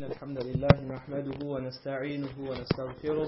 الحمد لله نحمده ونستعينه ونستغفره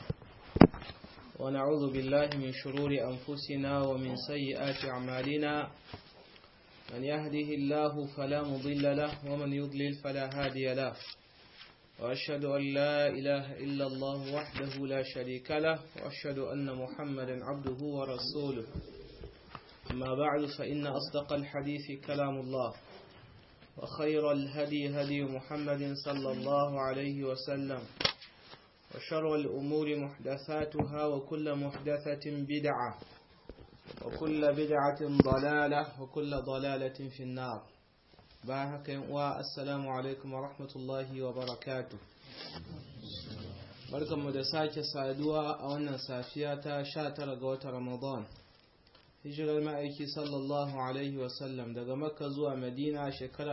ونعوذ بالله من شرور أنفسنا ومن سيئات أعمالنا من يهده الله فلا مضل له ومن يضلل فلا هادي له وأشهد أن لا إله إلا الله وحده لا شريك له وأشهد أن محمدا عبده ورسوله أما بعد فإن أصدق الحديث كلام الله وخير الهدي هدي محمد صلى الله عليه وسلم وشر الأمور محدثاتها وكل محدثة بدعة وكل بدعة ضلالة وكل ضلالة في النار باهك والسلام عليكم ورحمة الله وبركاته barkan mu da sake saduwa a wannan safiya ta 19 ga watan Ramadan hijirar ma'aiki sallallahu alaihi wasallam daga makka zuwa madina shekara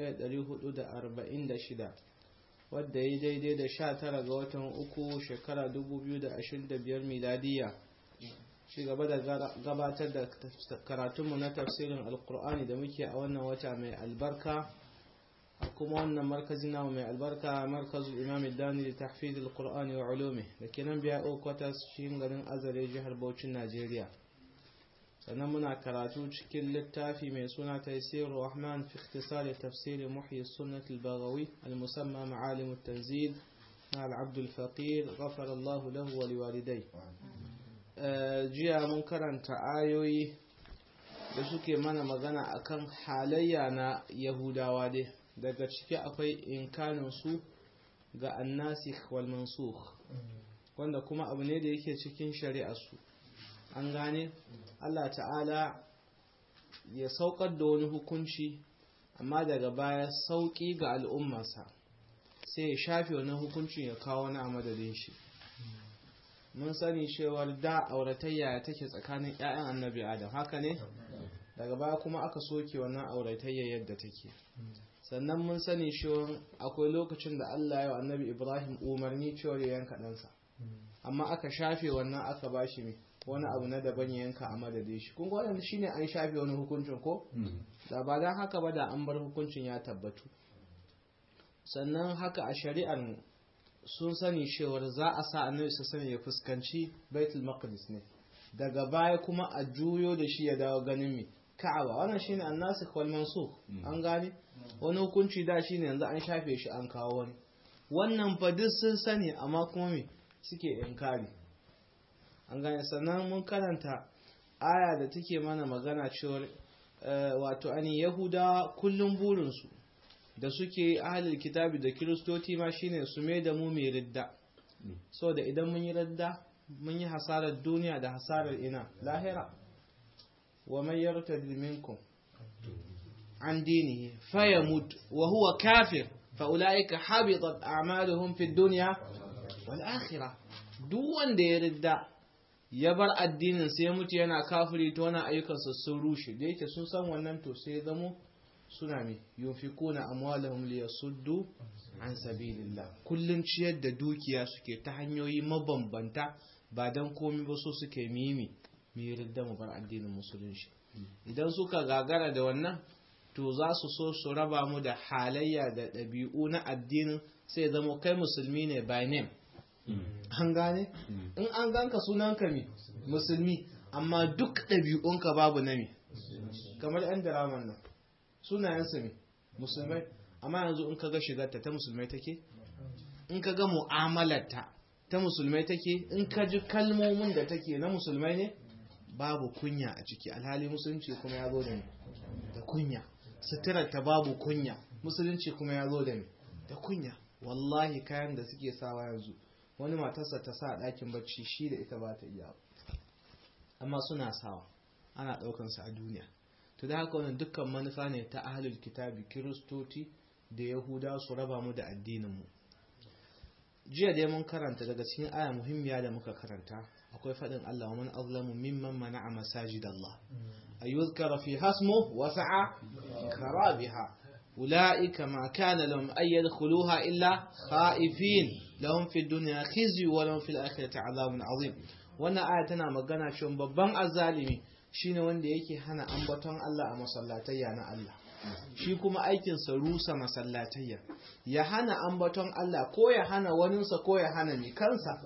1446 wadda ya daidai da 19 ga watan uku shekara 2025 miladiya shi gaba da gabatar da karatunmu na tafsirin alkur'ani da muke a wannan wata mai albarka a kuma wannan markazin namu mai albarka markazul imam dani da tahfiz alkur'ani wa ulumi da ke nan biya okwatas cikin garin azare jihar Bauchin najeriya sannan muna karatu cikin littafi mai suna taisir rahman fi ikhtisari tafsiri muhyi sunnat al-baghawi al-musamma ma'alim at-tanzil na al-abd al-faqir ghafara Allah lahu wa liwalidai jiya mun karanta ayoyi da suke mana magana akan halayya na yahudawa dai daga ciki akwai inkanin su ga annasikh wal mansukh wanda kuma abu ne da yake cikin shari'ar su an gane Allah ta'ala ya saukar da wani hukunci amma daga baya sauƙi ga al'ummarsa sai ya shafe wani hukuncin ya kawo wani a madadin shi mun sani cewar da auratayya take tsakanin 'ya'yan annabi adam haka ne daga baya kuma aka soke wannan auratayya yadda take sannan mun sani cewar akwai lokacin da Allah ya wa annabi ibrahim umarni cewar ya yanka ɗansa amma aka shafe wannan aka bashi mai wani abu na daban yanka a madadin shi kun wannan shine an shafe wani hukuncin ko da ba dan haka ba da an bar hukuncin ya tabbatu sannan haka a shari'ar sun sani cewar za a sa annabi su sani ya fuskanci baitul maqdis ne daga baya kuma a juyo da shi ya dawo ganin mi ka'aba wannan shine annasikh wal mansukh an gane wani hukunci da shine yanzu an shafe shi an kawo wani wannan fa duk sun sani amma kuma me suke inkari an gane sannan mun karanta aya da take mana magana cewar wato ani yahudawa kullum burinsu da suke ahalil kitabi da kiristoci ma shine su mai da mu mai ridda so da idan mun yi ridda mun yi hasarar duniya da hasarar ina lahira wa man yartad minkum an dinihi fayamut wa huwa kafir fa ulaika habitat a'maluhum fid dunya wal akhirah duk wanda ya ridda ya bar addinin sai ya mutu yana kafiri to wani ayyukansa sun rushe da yake sun san wannan to sai ya zamo suna mai yunfikuna amwalahum liyasuddu an sabilillah kullun ciyar da dukiya suke ta hanyoyi mabambanta ba dan komai ba so suke mimi mu yarda mu bar addinin musulunci idan suka gagara da wannan to za su so su raba mu da halayya da ɗabi'u na addinin sai zama kai musulmi ne by name an gane in an ganka sunanka mi musulmi amma duk ɗabi'unka babu na mi kamar yan diraman nan sunayensu mi musulmai amma yanzu in kaga shigarta ta musulmai take in kaga mu'amalarta ta musulmai take in ka ji kalmomin da take na musulmai ne babu kunya a ciki alhali musulunci kuma ya zo da ni da kunya suturarta babu kunya musulunci kuma ya zo da ni da kunya wallahi kayan da suke sawa yanzu wani matarsa ta sa ɗakin bacci shi da ita ba ta iya amma suna sawa ana ɗaukansa a duniya to da haka wannan dukkan manufa ne ta ahlul kitabi kiristoci da yahuda su raba mu da addininmu jiya dai mun karanta daga cikin aya muhimmiya da muka karanta akwai faɗin Allah wa man azlamu mimman mana'a masajid Allah ayyuzkara fi hasmu wa sa'a karabiha أولئك ما كان لهم أن يدخلوها إلا خائفين لهم في الدنيا خزي ولهم في الآخرة عذاب عظيم wannan aya tana magana cewa babban azzalimi shine wanda yake hana ambaton Allah a masallatayya na Allah shi kuma aikinsa rusa masallatayya ya hana ambaton Allah ko ya hana waninsa ko ya hana mai kansa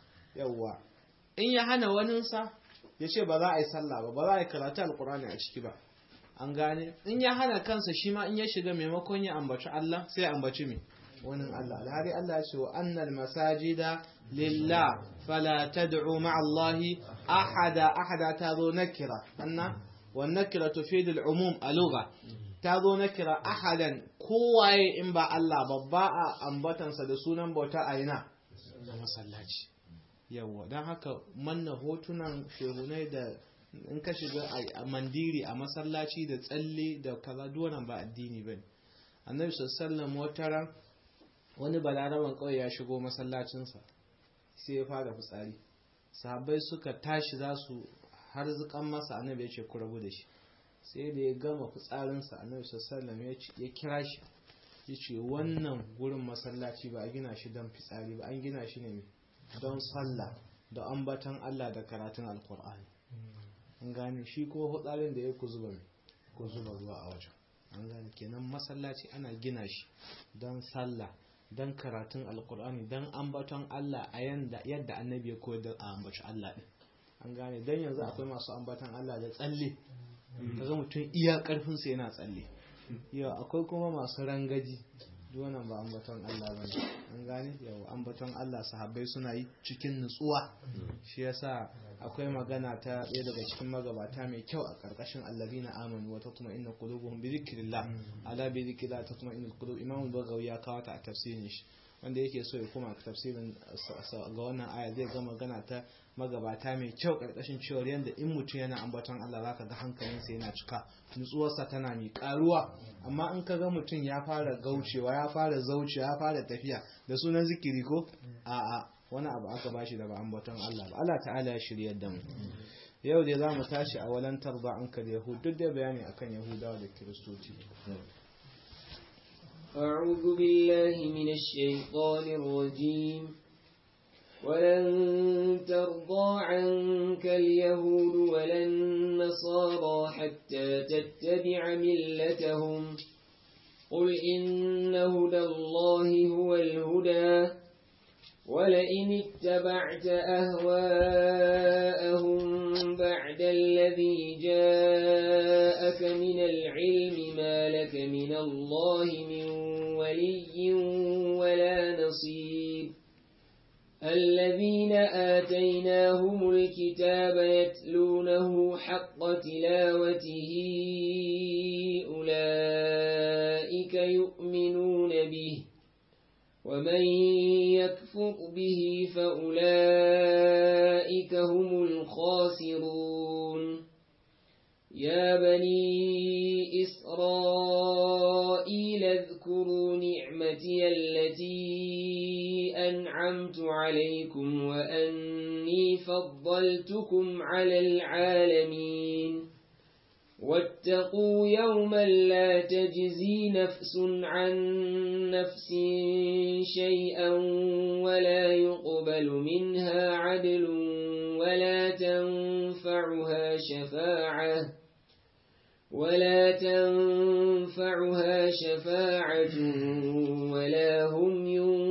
yawwa in ya hana waninsa ya ce ba za a yi sallah ba ba za a yi karatu alkurani a ciki ba an gane in ya hana kansa shi ma in ya shiga maimakon ya ambaci Allah sai ya ambaci mai wani Allah alhari Allah ce wa annal masajida lillah fala tad'u ma'a Allah ahada ahada ta zo nakira anna wan nakira tufidu al-umum a lugha ta zo nakira ahadan kowaye in ba Allah babba a ambatansa da sunan bauta a ina masallaci yawa don haka manna hotunan shehunai da in ka shiga a mandiri a masallaci da tsalle da kaza duwannan ba addini bane annabi sallallahu wataran wani balaraban kawai ya shigo masallacinsa sai ya fara fitsari sahabbai suka tashi za su har zukan masa annabi ya ce ku rabu da shi sai da ya gama fitsarinsa annabi sallallahu ya kira shi ya ce wannan gurin masallaci ba a gina shi don fitsari ba an gina shi ne don sallah da ambatan Allah da karatun alkur'ani an gane shi kuma hutsarin da ya ku zuba ku zuba ruwa a wajen an gane kenan masallaci ana gina shi don sallah don karatun alkur'ani don ambaton Allah a yadda annabi ya koyar da a ambaci Allah din an gane don yanzu akwai masu ambaton Allah da tsalle kaga mutum iya karfinsa yana tsalle yau akwai kuma masu rangaji wannan ba ambaton Allah ba ne an gane yau ambaton Allah sahabbai suna yi cikin nutsuwa shi yasa akwai magana ta ɗaya daga cikin magabata mai kyau a ƙarƙashin allazina amanu wa tatma inna qulubuhum bi dhikrillah ala bi dhikrillah tatma inna qulub imam bagawi ya kawo ta a tafsirin shi wanda yake so ya koma tafsirin ga wannan aya zai ga magana ta magabata mai kyau karkashin cewar yadda in mutum yana ambaton Allah zaka ga hankalinsa yana cika nutsuwarsa tana mai karuwa amma in ka ga mutum ya fara gaucewa ya fara zaucewa ya fara tafiya da sunan zikiri ko a'a wani abu aka bashi da ba ambaton Allah ba Allah ta'ala ya shiryar da mu yau dai za mu tashi a walantar ba an kal yahud duk da bayani akan yahudawa da kiristoci أعوذ بالله من الشيطان الرجيم ولن ترضى عنك اليهود ولا النصارى حتى تتبع ملتهم قل إن هدى الله هو الهدى ولئن اتبعت أهواءهم بعد الذي جاءك من العلم ما لك من الله من ولي ولا نصير الذين آتيناهم الكتاب يتلونه حق تلاوته أولئك يؤمنون به ومن يكفر به فأولئك هم الخاسرون يا بني إسرائيل اذكروا نعمتي التي أنعمت عليكم وأني فضلتكم على العالمين واتقوا يوما لا تجزي نفس عن نفس شيئا ولا يقبل منها عدل ولا تنفعها شفاعة ولا تنفعها شفاعة ولا هم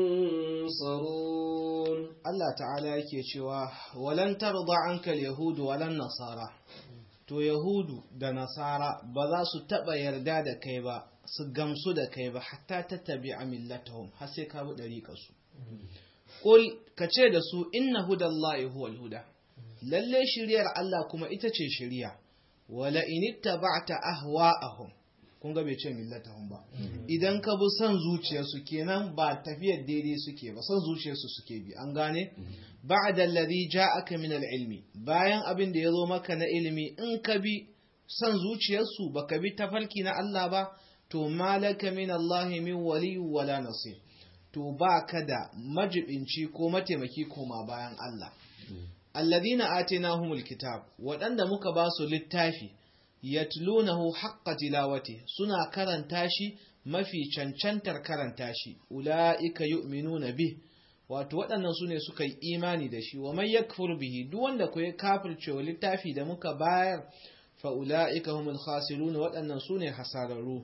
ينصرون Allah ta'ala yake cewa walan tarda anka al-yahud walan nasara to yahudu da nasara ba za su taba yarda da kai ba su gamsu da kai ba hatta tattabi'a millatahum har sai ka bi dariƙar su qul kace da su inna hudallahi huwal huda lalle shiriyar Allah kuma ita ce shiriya wala in ittaba'ta ahwa'ahum kun ga bai ce millatahum ba idan ka bi son zuciyarsu kenan ba tafiyar daidai suke ba son zuciyarsu suke bi an gane ba'da alladhi ja'aka min al-ilmi bayan abin da yazo maka na ilimi in ka bi son zuciyarsu baka bi tafarki na Allah ba to malaka min Allah min wali wala nasir to baka da majibinci ko mataimaki koma bayan Allah alladhina atainahumul kitab waɗanda muka ba su littafi yatlunahu haqqa tilawati suna karanta shi mafi cancantar karanta shi ulaika yu'minuna bih wato waɗannan su ne suka yi imani da shi wa man yakfur bihi duk wanda ku ya kafirce wa littafi da muka bayar fa ulaika humul khasirun waɗannan su ne hasararru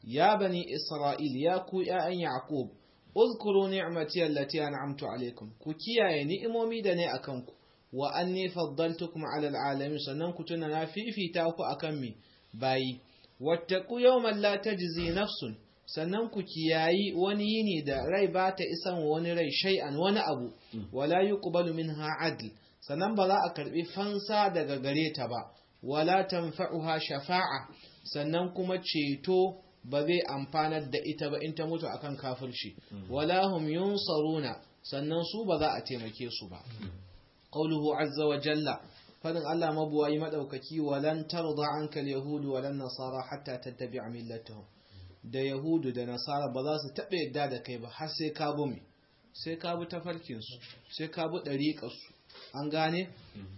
ya bani isra'il ya ku ya'yan yaqub uzkuru ni'mati allati an'amtu alaikum ku kiyaye ni'imomi da ne akan ku wa anni faddaltukum 'ala al'alamin sannan ku tuna na fifita ku akan mi bayi wattaqu yawman la tajzi nafsun sannan ku kiyayi wani yini da rai ba ta isan wani rai shay'an wani abu wala yuqbalu minha adl sannan ba za a karbi fansa daga gare ta ba wala tanfa'uha shafa'a sannan kuma ceto ba zai amfanar da ita ba in ta mutu akan kafirci wala hum yunsaruna sannan su ba za a taimake su ba qawluhu azza wa jalla fadin Allah mabuwayi madaukaki walan tarda anka al-yahud walan nasara hatta tattabi'a millatahum da yahudu da nasara ba za su taɓa yadda da kai ba har sai ka bi mai sai ka bi tafarkinsu sai ka bi ɗariƙarsu an gane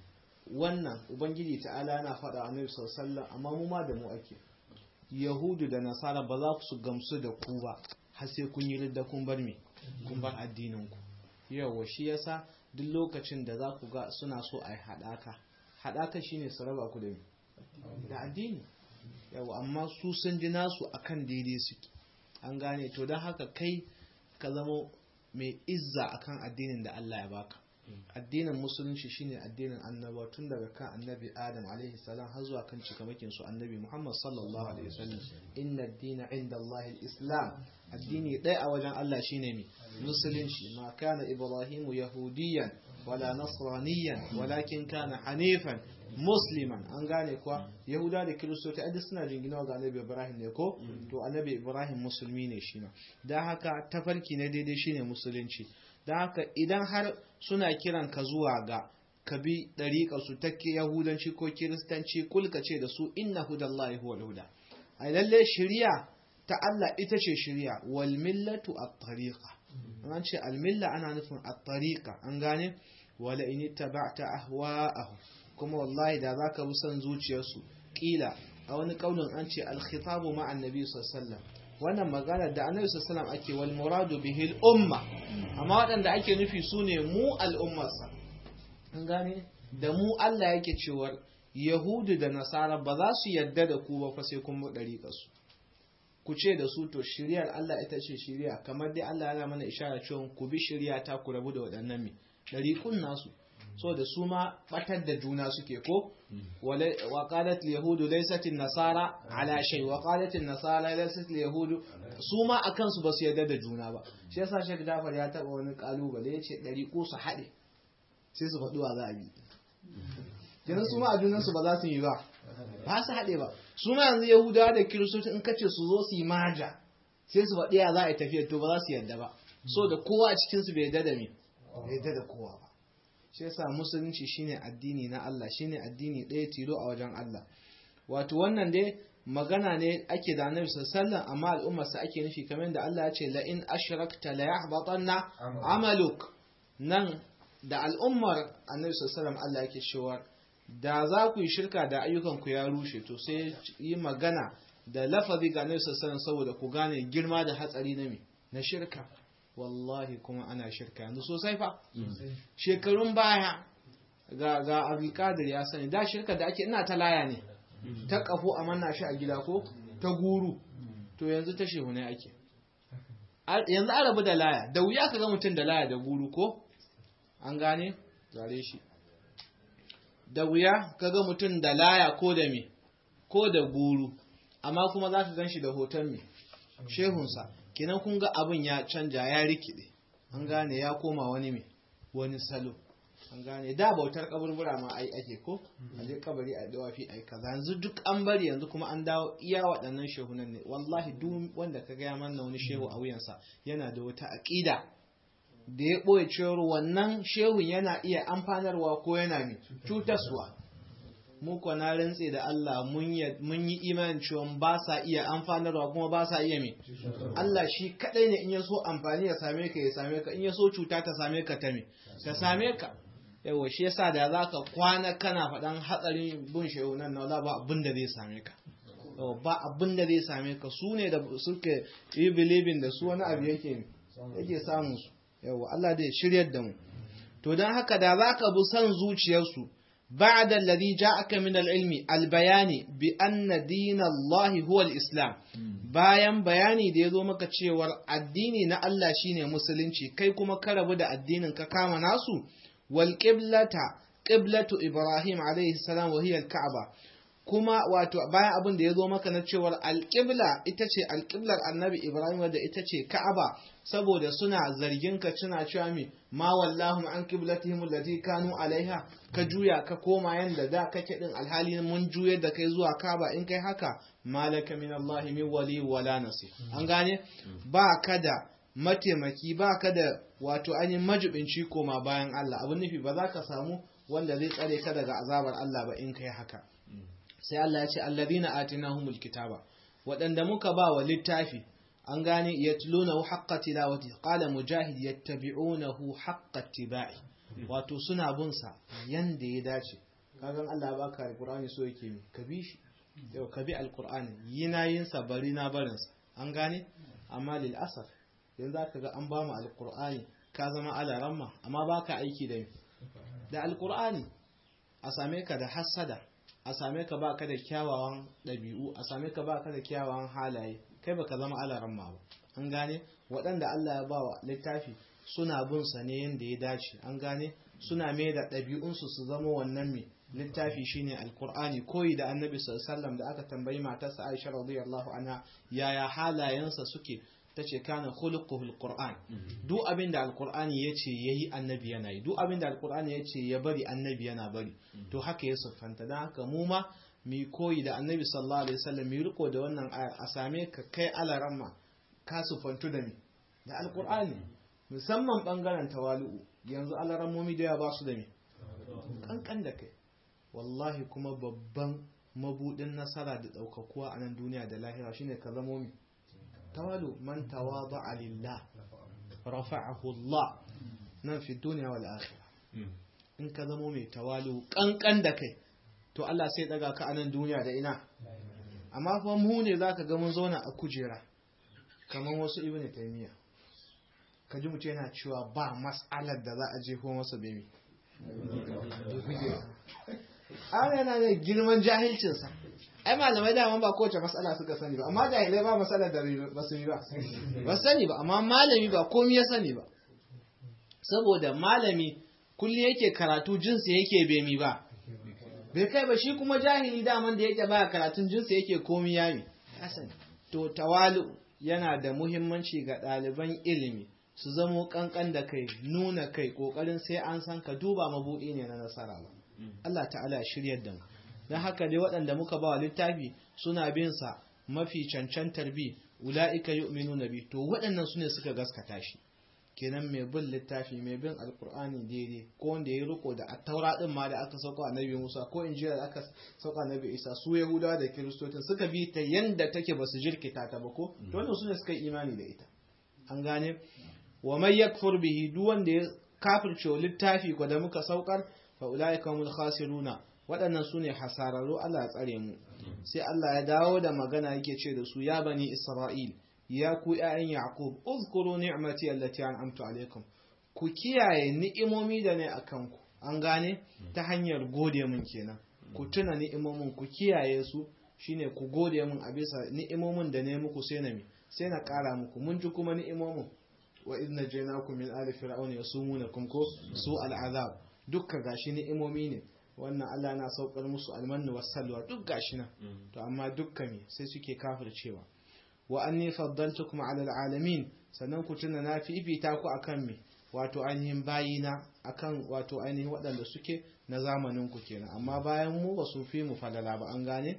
wannan ubangiji ta'ala yana faɗa a nabi sallallahu amma mu ma da mu ake yahudu da nasara ba za su gamsu da ku ba har sai kun yi ridda kun bar me kun bar addinin ku yawa shi yasa duk lokacin da za ku ga suna so a yi haɗaka haɗaka shine su raba ku da me da addini yawa amma su sun ji nasu akan daidai suke an gane to don haka kai ka zama mai izza akan addinin da Allah ya baka addinin musulunci shine addinin annaba tun daga kan annabi adam alaihi salam har zuwa kan cikamakin su annabi muhammad sallallahu alaihi wasallam inna ad-dina inda Allah islam addini ɗaya a wajen Allah shine mi musulunci ma kana ibrahimu yahudiyan wala nasraniyan walakin kana hanifan musliman an gane kuwa yahuda da kiristoci a suna jinginawa ga annabi ibrahim ne ko to annabi ibrahim musulmi ne shi ma don haka tafarki na daidai shine musulunci don haka idan har suna kiran ka zuwa ga ka bi ɗariƙa su ta yahudanci ko kiristanci kulka ce da su inna hudallahi huwal huda a lalle shari'a ta Allah ita ce shari'a wal millatu at-tariqa an ce al milla ana nufin at-tariqa an gane wala in ittaba'ta ahwa'ahum kuma wallahi da za ka bi son zuciyarsu ƙila a wani ƙaunin an ce alkhitabu ma annabi sallallahu wannan magana da annabi sallallahu ake wal muradu bihi umma amma waɗanda ake nufi su ne mu al'ummarsa an gane da mu Allah yake cewar yahudu da nasara ba za su yarda da ku ba fa sai kun bi ɗariƙarsu ku ce da su to shiryar Allah ita ce shirya kamar dai Allah yana mana ishara cewa ku bi shirya ta ku rabu da waɗannan me ɗariƙun nasu so da su ma batar da juna suke ko wa qalat yahudu laysat nasara ala shay wa qalat nasara laysat yahudu su ma akan su basu yarda da juna ba shi yasa Sheikh Jafar ya taba wani kalubale yace dari ko su hade sai su faɗi wa za a bi kenan su ma a junan su ba za su yi ba ba su hade ba su ma yanzu yahudawa da kiristoci in kace su zo su yi maja sai su faɗi ya za a yi tafiyar to ba za su yarda ba so da kowa a cikin su bai yarda da me bai yarda da kowa ba shi yasa musulunci shine addini na Allah shine addini ɗaya tilo a wajen Allah wato wannan dai magana ne ake da annabi sallallahu amma al'ummarsa ake nufi kamar da Allah ya ce la in ashrakta la yahbatanna amaluk nan da al'ummar annabi sallallahu Allah yake cewa da za ku yi shirka da ayyukan ku ya rushe to sai yi magana da lafazi ga annabi sallallahu saboda ku gane girma da hatsari na me na shirka wallahi kuma ana shirka yanzu sosai fa shekarun baya ga ga abdulkadir ya sani da shirka da ake ina ta laya ne ta kafo a manna shi a gida ko ta guru to yanzu ta shehu ne ake yanzu an rabu da laya da wuya ka ga mutum da laya da guru ko an gane zare shi da wuya ka ga mutum da laya ko da me ko da guru amma kuma za ka gan shi da hoton me shehunsa kenan kun ga abin ya canja ya rikide an gane ya koma wani me wani salo an gane da bautar kaburbura ma ai ake ko a je kabari a dawafi ai kaza yanzu duk an bari yanzu kuma an dawo iya waɗannan shehunan ne wallahi duk wanda ka gaya manna wani shehu a wuyansa yana da wata aƙida da ya ɓoye cewar wannan shehun yana iya amfanarwa ko yana mai cutaswa mu kuwa na rantse da Allah mun yi imanin cewa ba sa iya amfanarwa kuma ba sa iya mai Allah shi kadai ne in ya so amfani ya same ka ya same ka in ya so cuta ta same ka ta me ta same ka yawa shi yasa da za ka kwana kana faɗan hatsarin bin shehu nan na ba abin da zai same ka ba abin da zai same ka su ne da suke yi bilibin da su wani abu yake yake samun su yawa Allah da ya shiryar da mu to don haka da za ka bi son zuciyarsu بعد الذي جاءك من العلم البيان بأن دين الله هو الإسلام bayan bayani da ya zo maka cewar addini na Allah shine musulunci kai kuma ka rabu da addinin ka kama nasu wal qiblata qiblatu ibrahim alayhi salam wa hiya al-ka'ba kuma wato bayan abin da ya zo maka na cewar alƙibla ita ce alƙiblar annabi ibrahim wadda ita ce ka'aba saboda suna zargin ka suna cewa mi ma wallahu an qiblatihim allati kanu alaiha ka juya ka koma yanda da kake din alhali mun juyar da kai zuwa ka'aba in kai haka malaka min allah min wali wala nasir an gane ba ka da mataimaki ba ka da wato ainihin majibinci koma bayan Allah abin nufi ba za ka samu wanda zai tsare ka daga azabar Allah ba in kai haka sai Allah ya ce alladhina atinahumul kitaba waɗanda muka ba wa littafi an gane yatlunahu haqqa tilawati qala mujahid yattabi'unahu haqqa tibai wato suna bin sa yanda ya dace kagan Allah baka alqur'ani so yake mi ka bi shi yau ka bi alqur'ani yina yin sa bari na barin sa an gane amma lil asaf yanzu zaka ga an ba mu alqur'ani ka zama ala ramma amma baka aiki da da alqur'ani a same ka da hasada a same ka baka da kyawawan ɗabi'u a same ka baka da kyawawan halaye kai baka zama alaran ma ba an gane waɗanda Allah ya bawa littafi suna bin sa ne yanda ya dace an gane suna mai da ɗabi'unsu su zama wannan mai littafi shine alkur'ani koyi da annabi sallallahu da aka tambayi matarsa Aisha radiyallahu anha yaya halayensa suke tace kana khuluquhu alquran duk abin da alqur'ani yace yayi annabi yana yi duk abin da alqur'ani yace ya bari annabi yana bari to haka ya siffanta dan haka mu ma mi koyi da annabi sallallahu alaihi wasallam mi riko da wannan aya a same ka kai alaramma ka siffantu da mi da alqur'ani musamman bangaren tawalu'u yanzu alarammomi da ya ba su da mi kankan da kai wallahi kuma babban mabudin nasara da daukakuwa a nan duniya da lahira shine ka zamo mi tawalu man tawada'a lillah rafa'ahu Allah nan fi duniya wal akhirah in ka zamo mai tawalu kankan da kai to Allah sai daga ka anan duniya da ina amma fa mu ne zaka ga mun zauna a kujera kamar wasu ibn taymiya ka ji mutum yana cewa ba mas'alar da za a je ko masa bemi an yana da girman jahilcinsa ai malamai dama ba kowace matsala suka sani ba amma jahilai ba matsalar da ba su yi ba ba sani ba amma malami ba komi ya sani ba saboda malami kulli yake karatu jinsi yake bemi ba bai kai ba shi kuma jahili daman da yake baya karatun jinsi yake komi yami sani to tawalu yana da muhimmanci ga ɗaliban ilimi su zamo kankan da kai nuna kai kokarin sai an san ka duba mabuɗi ne na nasara ba Allah ta'ala shiryar da mu don haka dai waɗanda muka ba wa littafi suna bin sa mafi cancantar bi ula'ika yu'minuna bi to waɗannan su ne suka gaskata shi kenan mai bin littafi mai bin alkur'ani daidai ko wanda ya riko da attaura din ma da aka sauka annabi Musa ko injila da aka sauka annabi Isa su Yahudawa da Kiristotin suka bi ta yanda take ba su jirkita ta ba ko to wannan su ne suka yi imani da ita an gane wa may yakfur bihi duk wanda ya kafirce littafi ko da muka saukar fa ulaika humul khasiruna waɗannan su ne hasararru Allah ya tsare mu sai Allah ya dawo da magana yake ce da su ya bani Isra'il ya ku ‘ya'yan Yaqub, uzkuru ni'mati allati an'amtu alaikum, ku kiyaye ni'imomi da ne a kanku, an gane ta hanyar gode mun kenan, ku tuna ni'imomin ku kiyaye su shine ku gode mun a bisa ni'imomin da ne muku sai na mi, sai na ƙara muku, mun ji kuma ni'imomin wa idna jainakum min ali fir'auna yasumunakum ko su al'azab dukka gashi ni'imomi ne wannan Allah na saukar musu almannu wassalwa duk gashi nan to amma dukkan sai suke kafircewa wa anni faddaltukum ala alalamin sannan ku tuna na fifita ku akan me wato ainihin bayina akan wato ainihin waɗanda suke na zamanin ku kenan amma bayan mu ba su fi mu falala ba an gane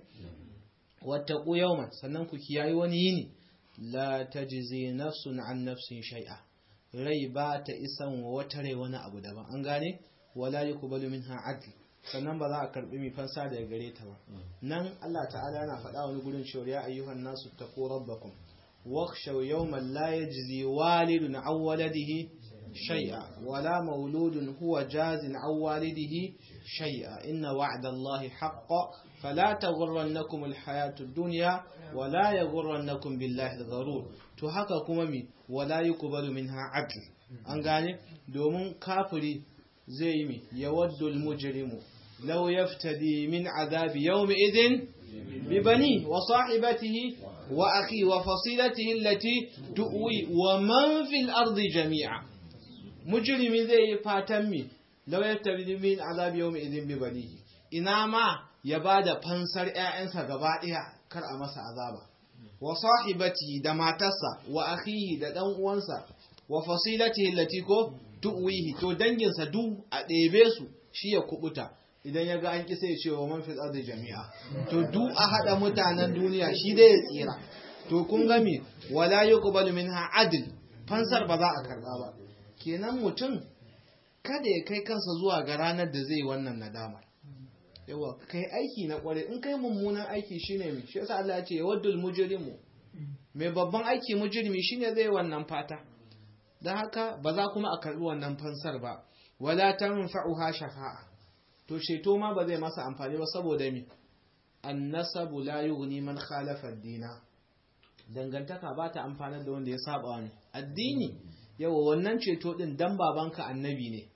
wattaqu yawman sannan ku kiyayi wani yini la tajzi nafsun an nafsin shay'a rai ba ta isan wa wata rai wani abu daban an gane wala yuqbalu minha adl sannan ba za a karbi mai fansa daga gare ta ba nan Allah ta'ala yana faɗa wani gurin cewa ya ayyuhan nasu taqu rabbakum wakhshaw yawman la yajzi walidun aw waladihi shay'a wala mauludun huwa jazin aw walidihi shay'a inna wa'da Allahi haqqan fala taghurrannakum alhayatu ad-dunya wala yaghurrannakum billahi al-gharur to haka kuma mi wala yuqbalu minha adl an gane domin kafiri zai yi mi yawaddul mujrimu law yaftadi min azabi yawmi idin bi bani wa sahibatihi wa akhi wa fasilatihi allati tuwi wa man fil ardi jami'a mujrimi zai yi fatan mi law yaftadi min azabi yawmi idin bi bani ina ma ya bada fansar ƴaƴansa gaba ɗaya kar a masa azaba wa sahibati da matarsa wa akhihi da dan uwansa wa fasilatihi allati ko tuwihi to danginsa du a ɗebe su shi ya kubuta idan ya ga an ƙi sai ce wa man fil ardi jami'a to du a hada mutanen duniya shi dai ya tsira to kun ga me wala yuqbalu minha adl fansar ba za a karba ba kenan mutum kada ya kai kansa zuwa ga ranar da zai wannan nadama yawa kai aiki na kware in kai mummunan aiki shine me shi yasa Allah ya ce yawaddul mujrimu mai babban aiki mujrimi shine zai wannan fata dan haka ba za kuma a karbi wannan fansar ba wala tanfa'uha shafa'a to ceto ma ba zai masa amfani ba saboda me annasabu la yughni man khalafa ad-dina dangantaka ba ta amfanar da wanda ya saba wani addini yawa wannan ceto din dan babanka annabi ne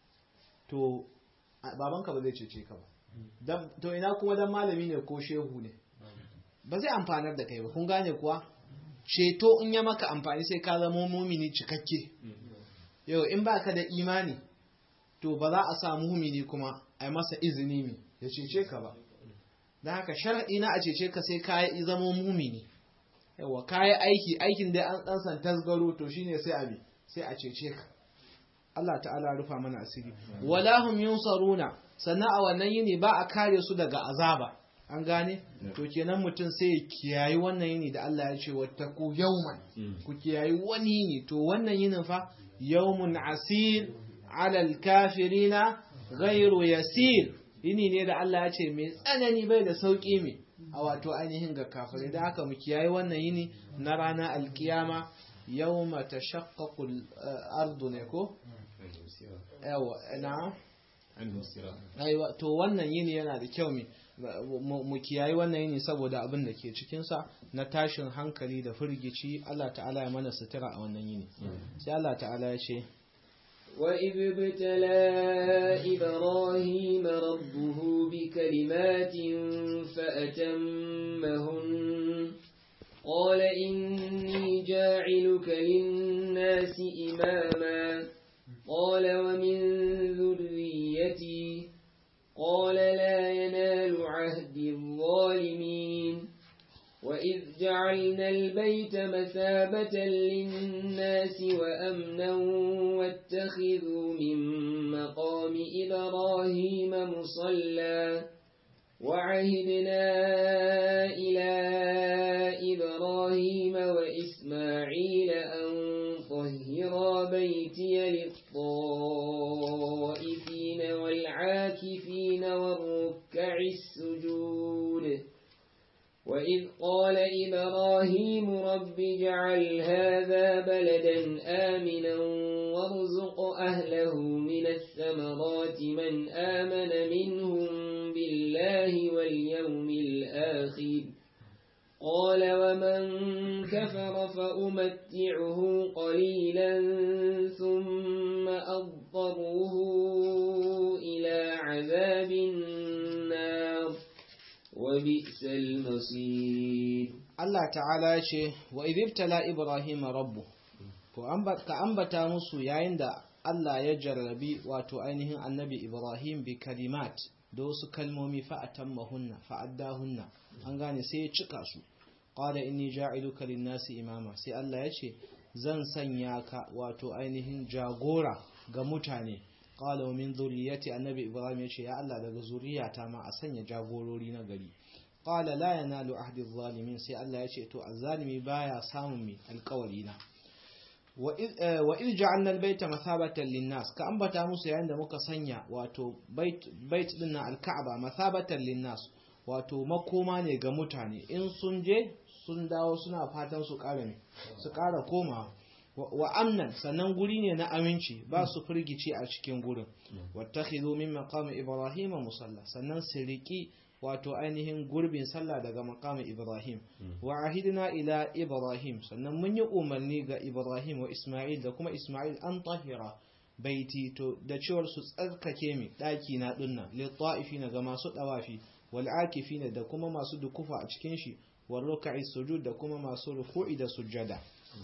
to babanka ba zai cece ka ba to ina kuma dan malami ne ko shehu ne ba zai amfanar da kai ba kun gane kuwa ceto in ya maka amfani sai ka zama mumini cikakke yau in baka da imani to ba za a samu mumini kuma a yi masa izini mi ya cece ka ba don haka sharaɗi na a cece ka sai ka yi zama mumini yawa ka yi aiki aikin da an ɗansan tasgaro to shine sai abi sai a cece ka Allah ta'ala rufa mana asiri wala hum yunsaruna sannan a wannan yini ba a kare su daga azaba an gane to kenan mutum sai ya kiyayi wannan yini da Allah ya ce wattaku yawman ku kiyayi wani yini to wannan yinin fa yawmun asir ala alkafirina ghairu yasir yini ne da Allah ya ce mai tsanani bai da sauki mai a wato ainihin ga kafirai da haka mu kiyayi wannan yini na rana alkiyama yawma tashaqqaqu al-ardu ne ko yawa na aiwa to wannan yini yana da kyau mu kiyayi wannan yini saboda abin da ke cikinsa na tashin hankali da firgici Allah ta'ala ya mana sutura a wannan yini sai Allah ta'ala ya ce وإذ ابتلى إبراهيم ربه بكلمات فأتمهن قال إني جاعلك للناس إماما قال ومن ذريتي قال لا ينال عهد الظالمين وإذ جعلنا البيت مثابة للناس وأمنا واتخذوا من مقام إبراهيم مصلى وعهدنا إلى إبراهيم وإسماعيل أن طهرا بيتي للطائفين والعاكفين والركع السجود وإذ قال إبراهيم رب اجعل هذا بلدا آمنا وارزق أهله من الثمرات من آمن منهم بالله واليوم الآخر قال ومن كفر فأمتعه قليلا ثم أضطره إلى عذاب النار وبئس المصير Allah ta'ala ya ce wa idibtala Ibrahim rabbu to ka ambata musu yayin da Allah ya jarrabi wato ainihin annabi Ibrahim bi kalimat da wasu kalmomi fa'atammahunna fa'addahunna an gane sai ya cika su qala inni ja'iluka lin-nasi imama sai Allah ya ce zan sanya ka wato ainihin jagora ga mutane qala min zurriyyati annabi Ibrahim ya ce ya Allah daga zuriyata ma a sanya jagorori na gari qala la yanalu ahdi adh-dhalimin sai Allah ya ce to azzalimi baya samun mi alƙawari na wa iz ja'alna al-bayta mathabatan lin-nas ka ambata musu yayin da muka sanya wato bait bait din na al-ka'ba mathabatan lin-nas wato makoma ne ga mutane in sun je sun dawo suna fatan su ƙara ne su ƙara koma wa amnan sannan guri ne na aminci ba su firgici a cikin gurin wattakhidhu min maqami ibrahim musalla sannan su riki wato ainihin gurbin sallah daga maqami ibrahim wa ahidna ila ibrahim sannan mun yi umarni ga ibrahim wa isma'il da kuma isma'il an tahira baiti to da cewar su tsarkake mi daki na dinna lil ta'ifina ga masu dawafi wal akifina da kuma masu dukufa a cikin shi wal ruk'i sujud da kuma masu ruku'i da sujjada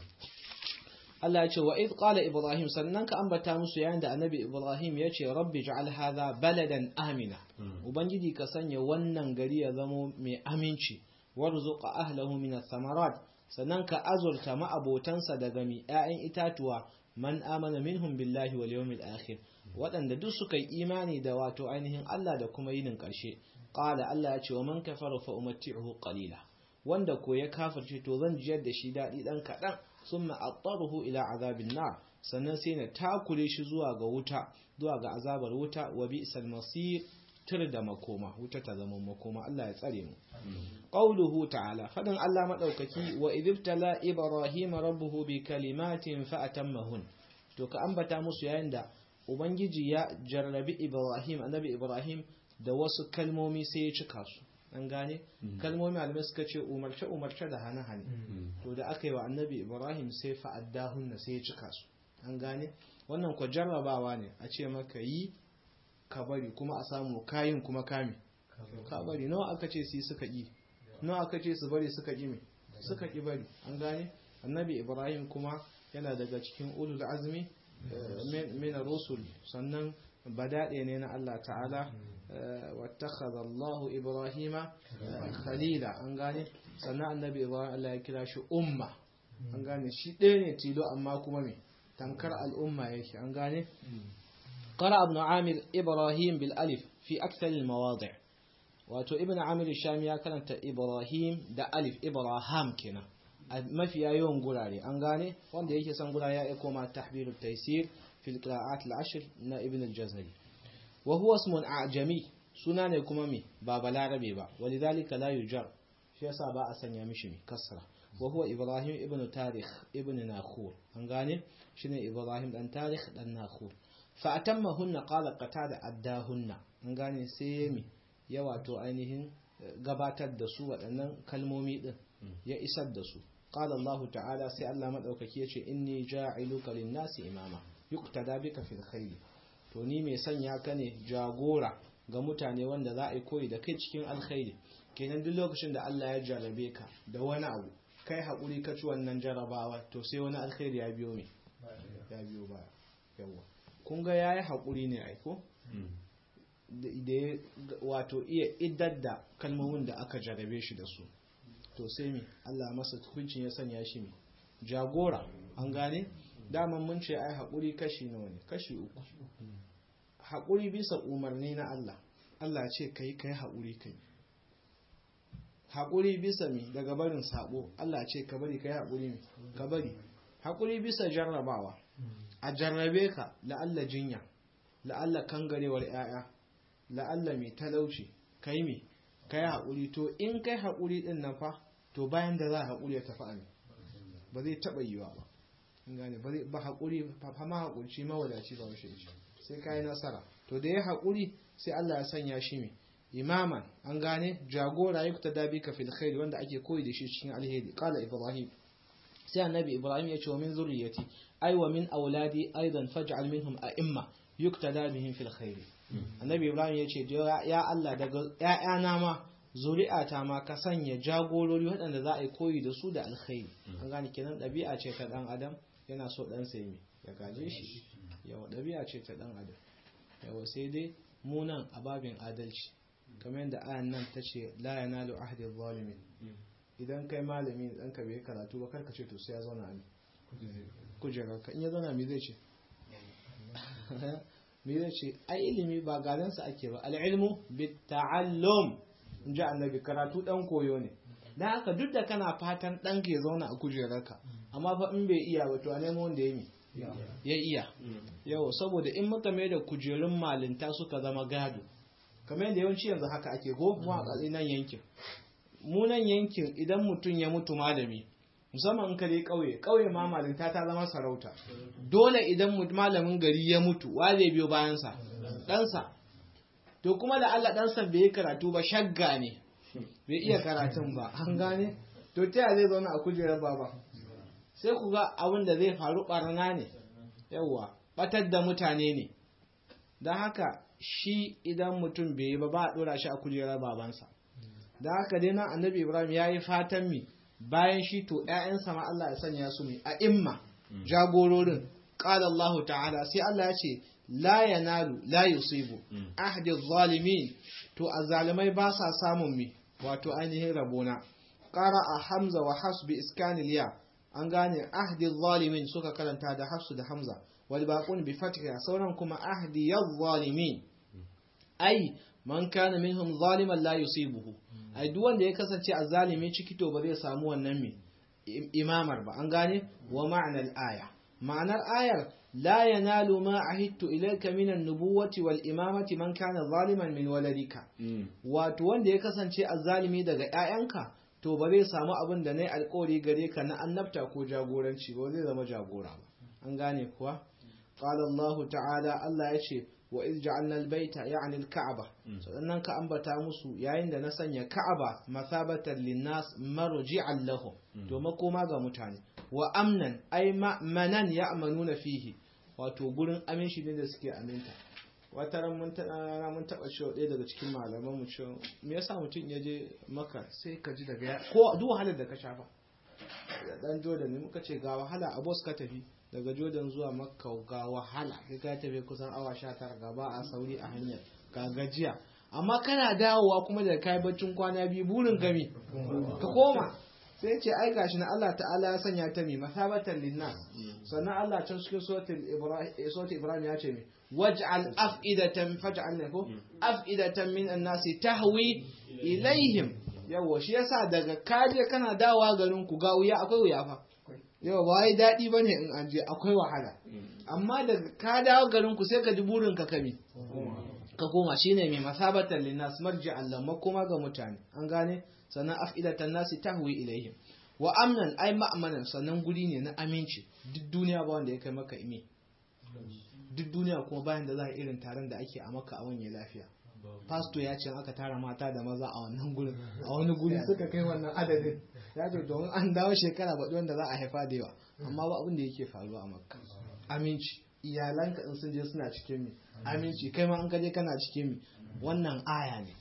Allah ya ce wa id qala ibrahim sannan ka ambata musu yayin da annabi ibrahim ya ce rabbi ja'al hadha baladan amina ubangiji ka sanya wannan gari ya zamo mai aminci warzuqa ahlahu min ath-thamarat sannan ka azurta ma'abotansa daga mi 'ya'yan itatuwa man amana minhum billahi wal yawmil akhir waɗanda duk suka yi imani da wato ainihin Allah da kuma yinin ƙarshe qala Allah ya ce wa man kafara fa umatti'uhu qalila wanda ko ya kafirce to zan jiyar da shi daɗi ɗan kaɗan summa attaruhu ila azabin nar sannan sai na takure shi zuwa ga wuta zuwa ga azabar wuta wa bi'sal masir tur da makoma wuta ta zama makoma Allah ya tsare mu qauluhu ta'ala fadin Allah madaukaki wa idibtala ibrahima rabbuhu bi kalimatin fa atammahun to ka ambata musu yayin da ubangiji ya jarrabi ibrahim annabi ibrahim da wasu kalmomi sai ya cika su an gane kalmomi malamai suka ce umarce umarce da hane hane to da aka yi wa annabi ibrahim sai fa addahunna sai ya cika su an gane wannan ko jarrabawa ne a ce maka yi ka bari kuma a samu kayin kuma kame ka bari nawa aka ce su suka yi nawa aka ce su bari suka ƙi me suka ƙi bari an gane annabi ibrahim kuma yana daga cikin ulul azmi min rusul sannan badaɗe ne na Allah ta'ala wattakhadha Allah ibrahima khalila an gane sannan annabi ibrahim Allah ya kira shi umma an gane shi ɗaya ne tilo amma kuma me tankar al'umma yake an gane قرأ ابن عامر إبراهيم بالألف في أكثر المواضع wato ibn amir shami ya karanta ibrahim da alif ibrahim kenan a mafiya yawan gurare an gane wanda yake son gurare ya koma tahbirut taysir fil qira'at al-ashr na ibn al-jazari wa huwa ismun a'jami suna ne kuma me ba balarabe ba walidhalika la yujar shi yasa ba a sanya mishi me kasra wa huwa ibrahim ibn tarikh ibn nakhur an gane shine ibrahim dan tarikh dan nakhur fa atammahunna qala qatada addahunna an gane sai yami ya wato ainihin gabatar da su waɗannan kalmomi ɗin ya isar da su qala Allah ta'ala sai Allah madaukaki yace inni ja'iluka lin-nasi imama yuqtada bika fil khair to ni mai sanya ka ne jagora ga mutane wanda za a yi koyi da kai cikin alkhairi kenan duk lokacin da Allah ya jarabe ka da wani abu kai haƙuri ka ci wannan jarabawa to sai wani alkhairi ya biyo me ya biyo baya yawa kun ga yayi haƙuri ne aiko da ya wato iya iddar da kalmomin da aka jarabe shi da su to sai mi Allah masa hukuncin ya sanya shi mi jagora an gane daman mun ce ai haƙuri kashi nawa ne kashi uku haƙuri bisa umarni na Allah Allah ce kai kai haƙuri kai haƙuri bisa mi daga barin sabo Allah ce ka bari kai haƙuri mi ka bari haƙuri bisa jarrabawa a jarrabe ka la'alla jinya la'alla kangarewar 'ya'ya la'alla mai talauci kai mai kai haƙuri to in kai haƙuri ɗin nan fa to bayan da za a haƙuri ya tafi a ba zai taɓa yiwa ba in gane ba haƙuri fa ma haƙurci mawadaci ba washe ce sai kai nasara to da ya haƙuri sai Allah ya sanya shi mai imaman an gane jagora ya kuta dabi ka fil khairi wanda ake koyi da shi cikin alheri qala ibrahim sai annabi ibrahim ya ce wa min zurriyati ay wa min auladi aidan faj'al minhum a'imma yuktada bihim fil khairi annabi ibrahim ya ce ya Allah daga ‘ya'yana ma zuri'ata ma ka sanya jagorori waɗanda za a yi koyi da su da alkhairi an gane kenan ɗabi'a ce ta ɗan adam yana so ɗan sai mai ya gaje shi yawa ɗabi'a ce ta ɗan adam yawa sai dai munan a babin adalci kamar yadda ayan nan ta ce la yanalu ahdi zalimin idan kai malami ɗan ka bai karatu ba karka ce to sai ya zauna a kujerarka in ya zauna me zai ce me zai ce ai ilimi ba gadansa ake ba al'ilmu bi ta'allum in ji annabi karatu dan koyo ne dan haka duk da kana fatan dan ke zauna a kujerarka amma fa in bai iya ba to a nemo wanda ya mi ya iya yau saboda in muka mai da kujerun malinta suka zama gado kamar yadda yawanci yanzu haka ake go mu a nan yankin mu nan yankin idan mutum ya mutu malami musamman in ka dai ƙauye ƙauye ma malinta ta zama sarauta dole idan malamin gari ya mutu wa zai biyo bayansa ɗansa to kuma da Allah ɗansa bai yi karatu ba shagga ne bai iya karatun ba an gane to ta zai zauna a kujerar baba sai ku ga abin da zai faru barna ne yawwa batar da mutane ne don haka shi idan mutum bai yi ba ba a dora shi a kujerar babansa da haka dai nan annabi ibrahim ya yi fatan mi bayan shi to ‘ya'yansa ma Allah ya sanya su ne a imma jagororin ƙala Allah ta'ala sai Allah ya ce la yanalu la yusibu ahdi zalimin to azalimai ba sa samun mi wato ainihin rabona ƙara a hamza wa hafs bi iskanil ya an gane ahdi zalimin suka karanta da hafsu da hamza wal baqun bi fathiha sauran kuma ahdi zalimin ai man kana minhum zaliman la yusibuhu ai duk wanda ya kasance azzalimi ciki to ba zai samu wannan me imamar ba an gane wa ma'anar aya ma'anar ayar la yanalu ma ahittu ilayka min an-nubuwati wal imamati man kana zaliman min waladika wato wanda ya kasance azzalimi daga ƴaƴanka to ba zai samu abin da nayi alƙawari gare ka na annabta ko jagoranci ba zai zama jagora ba an gane kuwa qala Allah ta'ala Allah ya ce wa iz ja'alna al-baita ya'ni al-ka'ba sannan ka ambata musu yayin da na sanya ka'aba mathabatan lin-nas marji'an lahum to makoma ga mutane wa amnan ay manan ya'manuna fihi wato gurin aminci ne da suke aminta wata ran mun tana mun taba cewa ɗaya daga cikin malaman mu cewa me yasa mutum ya je maka sai ka ji daga ko duk wahalar da ka shafa dan Jordan ne muka ce ga wahala a bos ka tafi daga Jordan zuwa Makka ga wahala kai ka tafi kusan awa 19 ga ba a sauri a hanyar ga gajiya amma kana dawowa kuma da kai baccin kwana biyu burin gami ka koma sai ce ai gashi na Allah ta'ala ya sanya ta mi masabatan linnas sannan Allah can cikin suratul ibrahim suratul ibrahim ya ce mi waj'al af'idatan faj'al lahu af'idatan min an-nasi tahwi ilaihim yawa shi yasa daga kaje kana dawowa garin ku ga wuya akwai wuya fa yawa ba wai daɗi ba ne in an je akwai wahala amma daga ka dawo garin ku sai ka ji burin ka kami ka koma shine mai masabatan linnas marji Allah makoma ga mutane an gane sannan afidatan nasi tahwi ilaihim wa amnan ai ma'amanan sannan guri ne na aminci duk duniya ba wanda ya kai maka imi duk duniya kuma bayan da za a irin taron da ake a maka a wani lafiya pasto ya ce aka tara mata da maza a wannan gurin a wani guri suka kai wannan adadin ya ce domin an dawo shekara baɗi wanda za a haifa da yawa amma ba abin da yake faruwa a makka aminci iyalanka in sun je suna cikin mi aminci kai ma an kaje kana cikin mi wannan aya ne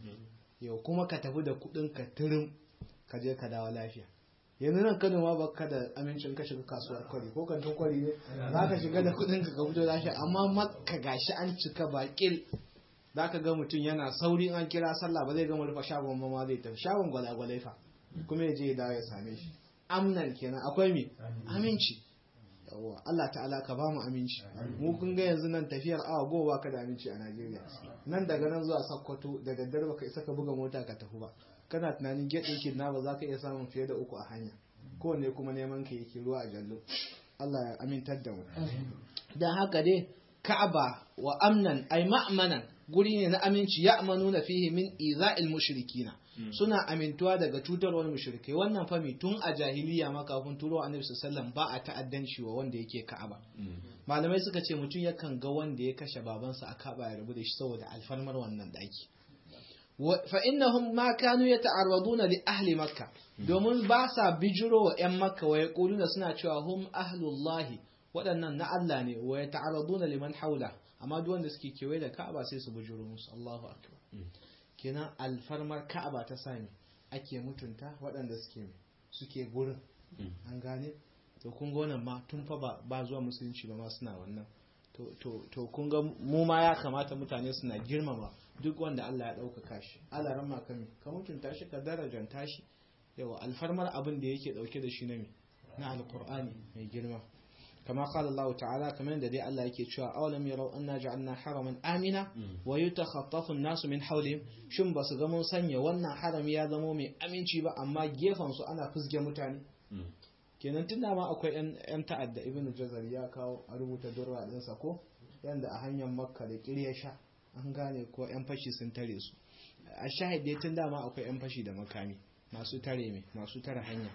yau kuma ka tafi da kuɗin ka tirin ka je ka dawo lafiya yanzu nan kano ma baka da amincin ka shiga kasuwar kwari ko kantin kwari ne za ka shiga da kuɗin ka ka fito lafiya amma makka gashi an cika baƙil za ka ga mutum yana sauri an kira sallah ba zai gama rufe shagon ma zai tafi shagon gwalagwalai fa kuma ya je ya dawo ya same shi amnan kenan akwai me aminci yawa Allah ta'ala ka ba mu aminci mu kun ga yanzu nan tafiyar awa goma ka da aminci a Najeriya nan daga nan zuwa Sokoto da daddare baka isa ka buga mota ka tafi ba kana tunanin gate ɗin na ba za ka iya samun fiye da uku a hanya kowanne kuma neman ka yake ruwa a jallo Allah ya amintar da mu dan haka dai Ka'aba wa amnan ay ma'manan guri ne na aminci ya amanuna fihi min iza'il mushrikina suna amintuwa daga cutarwar mushrikai wannan fami tun a jahiliya ma kafin turo annabi sallallahu ba a ta'addanci wa wanda yake Ka'aba malamai suka ce mutum yakan ga wanda ya kashe babansa a Ka'aba ya rabu da shi saboda alfarmar wannan daki fa innahum ma kanu yata'arraduna li ahli makka domin ba sa bijiro wa yan makka wa yaquluna suna cewa hum ahlullahi waɗannan na Allah ne wa yata'arraduna liman haula amma duk wanda suke kewaye da Ka'aba sai su bujuro musu Allahu akbar kenan alfarmar Ka'aba ta sami ake mutunta waɗanda suke suke gurin an gane to kun ga wannan ma tun fa ba, ba zuwa musulunci ba ma suna wannan to to to kun ga mu ma ya kamata mutane suna girmama duk wanda Allah ya ɗaukaka shi Allah ramma ka ka mutunta shi ka darajanta shi yawa alfarmar abin da yake ɗauke da shi na me na alqur'ani mai girma كما قال الله تعالى كما دي الله yake cewa awalam yarau anna ja'alna haraman amina wa yutakhaffafu an-nasu min hawlihim shin basu ga mun sanya wannan harami ya zamo mai aminci ba amma gefen su ana fusge mutane kenan tunda ma akwai yan ta'adda ibnu jazar ya kawo a rubuta durra din sa ko yanda a hanyar makka da kirya sha an gane ko yan fashi sun tare su a shahid tun dama akwai yan fashi da makami masu tare me masu tare hanya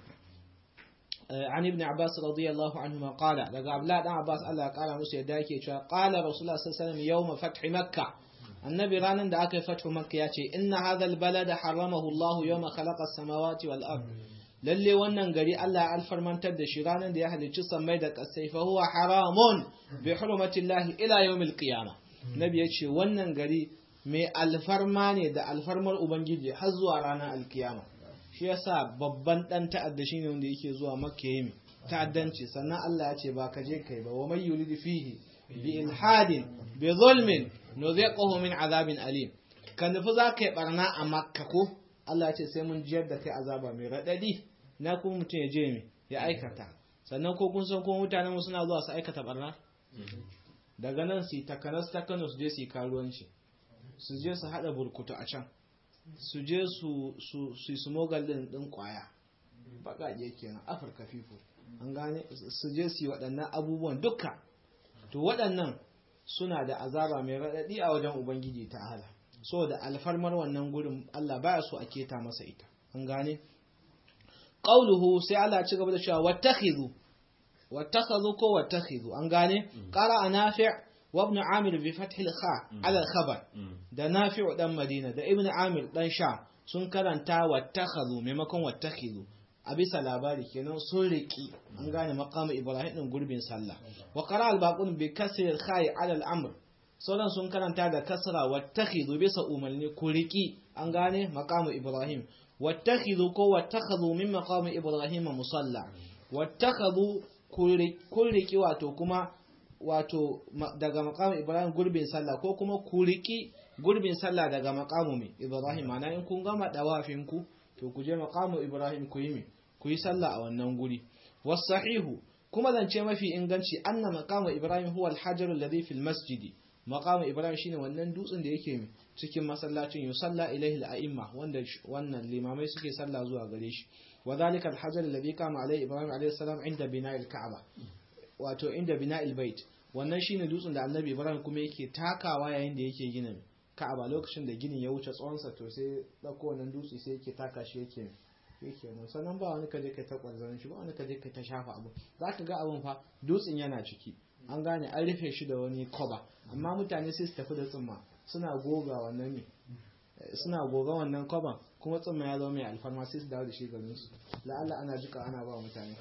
عن ابن عباس رضي الله عنهما قال لقى عبد الله عباس الله قال موسى يدايك قال رسول الله صلى الله عليه وسلم يوم فتح مكة النبي رانا دا أكي فتح مكة ياتي إن هذا البلد حرمه الله يوم خلق السماوات والأرض lalle wannan gari Allah ya alfarmantar da shi ranar da ya halicci sammai da kasai fa huwa haramun bi hurmatillahi ila yawmil qiyamah nabi ya ce wannan gari mai alfarma ne da alfarmar ubangiji har zuwa ranar alkiyama shi yasa babban dan ta'adda shine wanda yake zuwa makka yayi ta'addanci sannan Allah ya ce ba ka je kai ba wa may yuridu fihi bi ilhadin bi zulmin nuziquhu min azabin alim kan nufi za ka yi barna a makka ko Allah ya ce sai mun jiyar da kai azaba mai raɗaɗi na kuma mutum ya je mai ya aikata sannan ko kun san ko mutanen suna zuwa su aikata barna daga nan su takanas ta Kano su je su yi karuwanci su je su haɗa burkutu a can su je su su su smogal din din kwaya baƙaƙe kenan Afirka people an gane su je su yi waɗannan abubuwan duka to waɗannan suna da azaba mai raɗaɗi a wajen ubangiji ta hala da alfarmar wannan gurin Allah baya so a keta masa ita an gane qauluhu sai Allah ci gaba da cewa wattakhidhu wattakhadhu ko wattakhidhu an gane qara nafi' wa ibn amir bi fath al-kha ala al-khabar da nafi' dan madina da ibn amir dan sha sun karanta wattakhadhu maimakon wattakhidhu a bisa labari kenan sun riki an gane maqamu ibrahim din gurbin sallah wa qara al-baqun bi kasr al-kha ala al-amr sauran sun karanta da kasra wattakhidhu bisa umarni ku riki an gane maqamu ibrahim wattakhidhu ko wattakhadhu min maqamu ibrahim musalla wattakhadhu ku riki wato kuma wato daga maqamu ibrahim gurbin sallah ko kuma ku riki gurbin sallah daga maqamu mai ibrahim ana in kun gama dawafin ku to ku je maqamu ibrahim ku yi ku yi sallah a wannan guri wasahihu kuma zance mafi inganci anna maqamu ibrahim huwa al-hajar alladhi fil masjidi maqamu ibrahim shine wannan dutsen da yake cikin masallacin yusalla ilaihi al-a'imma wanda wannan limamai suke sallah zuwa gare shi wa zalika al-hajar alladhi kama alaihi ibrahim alaihi salam inda bina'il ka'aba wato inda bina'il bait wannan shine dutsen da annabi ibrahim kuma yake takawa yayin da yake gina ka'aba lokacin da ginin ya wuce tsawonsa to sai dauko wannan dutse sai yake taka shi yake yake nan sannan ba wani kaje kai ta kwanzarin shi ba wani kaje kai ta shafa abu zaka ga abun fa dutsen yana ciki an gane an rufe shi da wani koba amma mutane sai su tafi da tsumma suna goga wannan ne suna goga wannan koban kuma tsumma ya zama mai alfarma sai su dawo da shi garin su la'alla ana jika ana ba mutane